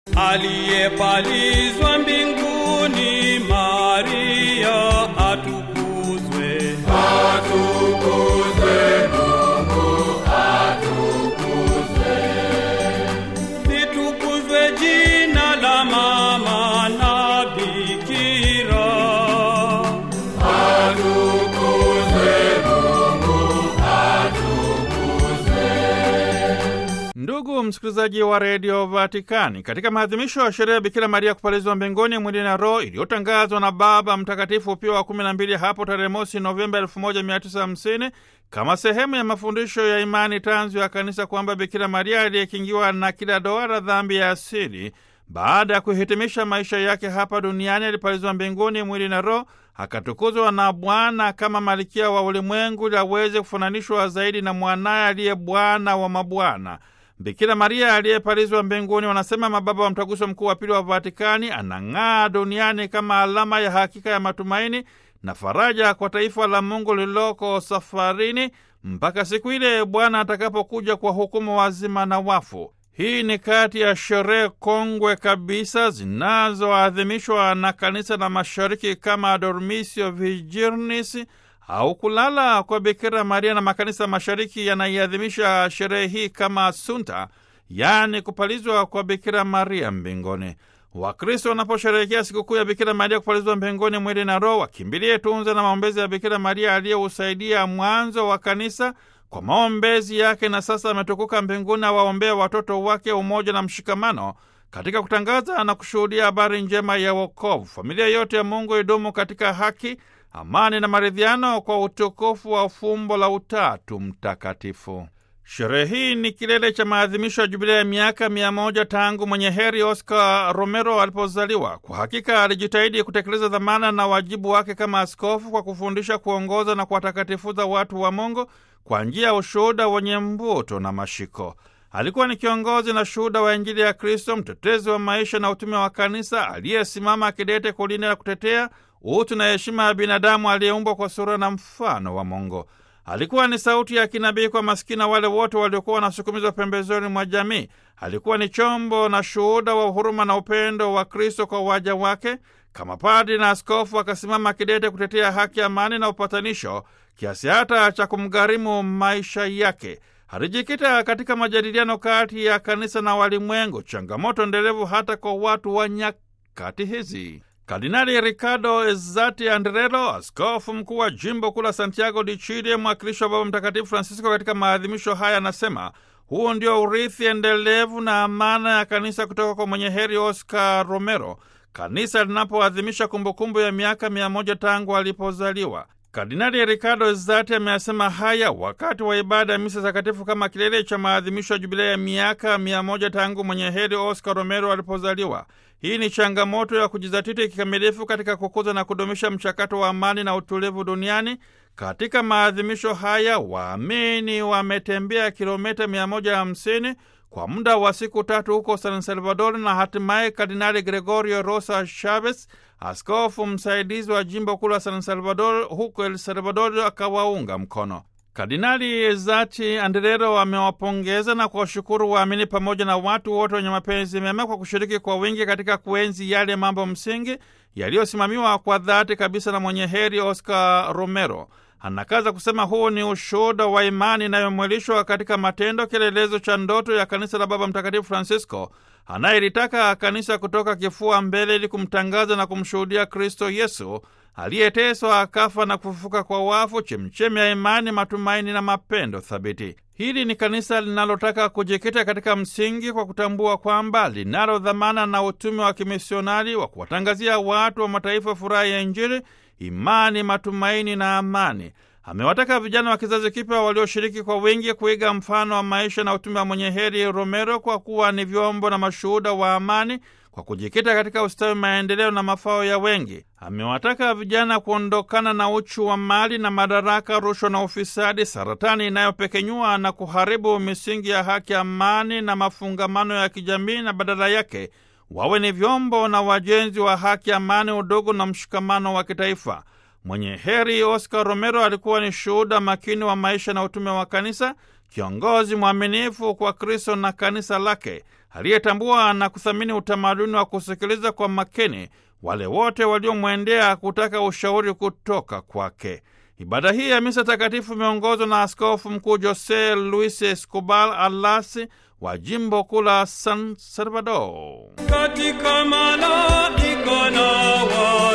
Aliyepalizwa mbinguni, Maria atukuzwe. Atukuzwe Mungu, atukuzwe. Litukuzwe jina la mama na bikira. Atukuzwe Mungu, atukuzwe. Ndugu msikilizaji wa redio Vatikani, katika maadhimisho ya sherehe ya Bikira Maria kupalizwa mbinguni mwili na roho iliyotangazwa na Baba Mtakatifu Pio wa 12 hapo tarehe mosi Novemba 1950 kama sehemu ya mafundisho ya imani tanzu ya Kanisa kwamba Bikira Maria aliyekingiwa na kila doa la dhambi ya asili baada ya kuhitimisha maisha yake hapa duniani alipalizwa mbinguni mwili na roho, akatukuzwa na Bwana kama malikia wa ulimwengu ili aweze kufananishwa zaidi na mwanaye aliye Bwana wa mabwana. Bikira Maria aliyepalizwa mbinguni, wanasema mababa wa Mtaguso Mkuu wa Pili wa Vatikani, anang'aa duniani kama alama ya hakika ya matumaini na faraja kwa taifa la Mungu lililoko safarini mpaka siku ile Bwana atakapokuja kwa hukumu wazima na wafu. Hii ni kati ya sherehe kongwe kabisa zinazoadhimishwa na kanisa la Mashariki kama Dormisio Virginis au kulala kwa Bikira Maria, na makanisa Mashariki yanaiadhimisha sherehe hii kama Asunta, yaani kupalizwa kwa Bikira Maria mbinguni. Wakristo wanaposherehekea sikukuu ya Bikira Maria kupalizwa mbinguni mwili na roho, wakimbilie tunza na maombezi ya Bikira Maria aliyeusaidia mwanzo wa kanisa kwa maombezi yake, na sasa ametukuka mbinguni, awaombea watoto wake umoja na mshikamano katika kutangaza na kushuhudia habari njema ya wokovu. Familia yote ya Mungu idumu katika haki, amani na maridhiano kwa utukufu wa fumbo la Utatu Mtakatifu. Sherehe hii ni kilele cha maadhimisho ya jubilia ya miaka mia moja tangu mwenye heri Oscar Romero alipozaliwa. Kwa hakika alijitahidi kutekeleza dhamana na wajibu wake kama askofu kwa kufundisha, kuongoza na kuwatakatifuza watu wa Mungu kwa njia ya ushuhuda wenye mvuto na mashiko. Alikuwa ni kiongozi na shuhuda wa Injili ya Kristo, mtetezi wa maisha na utume wa kanisa, aliyesimama kidete kulinda na kutetea utu na heshima ya binadamu aliyeumbwa kwa sura na mfano wa Mungu. Alikuwa ni sauti ya kinabii kwa masikini wale wote waliokuwa wanasukumizwa pembezoni mwa jamii. Alikuwa ni chombo na shuhuda wa huruma na upendo wa Kristo kwa waja wake. Kama padri na askofu, akasimama kidete kutetea haki, amani na upatanisho, kiasi hata cha kumgharimu maisha yake. Alijikita katika majadiliano kati ya kanisa na walimwengu, changamoto endelevu hata kwa watu wa nyakati hizi. Kardinali Ricardo Ezzati Andrelo, askofu mkuu wa jimbo kuu la Santiago de Chile, mwakilishi wa Baba Mtakatifu Francisco katika maadhimisho haya, anasema huu ndio urithi endelevu na amana ya kanisa kutoka kwa mwenye heri Oscar Romero, kanisa linapoadhimisha kumbukumbu ya miaka mia moja tangu alipozaliwa. Kardinali Ricardo Ezzati ameyasema haya wakati wa ibada ya misa takatifu kama kilele cha maadhimisho ya jubilei ya miaka mia moja tangu mwenye heri Oscar Romero alipozaliwa. Hii ni changamoto ya kujizatiti kikamilifu katika kukuza na kudumisha mchakato wa amani na utulivu duniani. Katika maadhimisho haya waamini wametembea kilomita 150 kwa muda wa siku tatu huko San Salvador, na hatimaye Kardinali Gregorio Rosa Chavez, askofu msaidizi wa jimbo kuu la San Salvador huko El Salvador, akawaunga mkono. Kardinali Ezati Andrero amewapongeza na kuwashukuru waamini pamoja na watu wote wenye mapenzi mema kwa kushiriki kwa wingi katika kuenzi yale mambo msingi yaliyosimamiwa kwa dhati kabisa na mwenye heri Oscar Romero. Anakaza kusema huu ni ushuhuda wa imani inayomwilishwa katika matendo, kielelezo cha ndoto ya kanisa la Baba Mtakatifu Francisco anayelitaka kanisa kutoka kifua mbele ili kumtangaza na kumshuhudia Kristo Yesu aliyeteswa akafa na kufufuka kwa wafu, chemchemi ya imani, matumaini na mapendo thabiti. Hili ni kanisa linalotaka kujikita katika msingi kwa kutambua kwamba linalo dhamana na utume wa kimisionari wa kuwatangazia watu wa mataifa furaha ya Injili, imani, matumaini na amani. Amewataka vijana wa kizazi kipya walioshiriki kwa wingi kuiga mfano wa maisha na utume wa mwenye heri Romero kwa kuwa ni vyombo na mashuhuda wa amani kwa kujikita katika ustawi, maendeleo na mafao ya wengi. Amewataka vijana kuondokana na uchu wa mali na madaraka, rushwa na ufisadi, saratani inayopekenyua na kuharibu misingi ya haki, amani na mafungamano ya kijamii, na badala yake wawe ni vyombo na wajenzi wa haki, amani, udugu na mshikamano wa kitaifa. Mwenye heri Oscar Romero alikuwa ni shuhuda makini wa maisha na utume wa kanisa, kiongozi mwaminifu kwa Kristo na kanisa lake. aliyetambua na kuthamini utamaduni wa kusikiliza kwa makini wale wote waliomwendea kutaka ushauri kutoka kwake. Ibada hii ya misa takatifu imeongozwa na Askofu Mkuu Jose Luis Escobar Alasi wa jimbo kuu la San Salvador. katika malaika na wa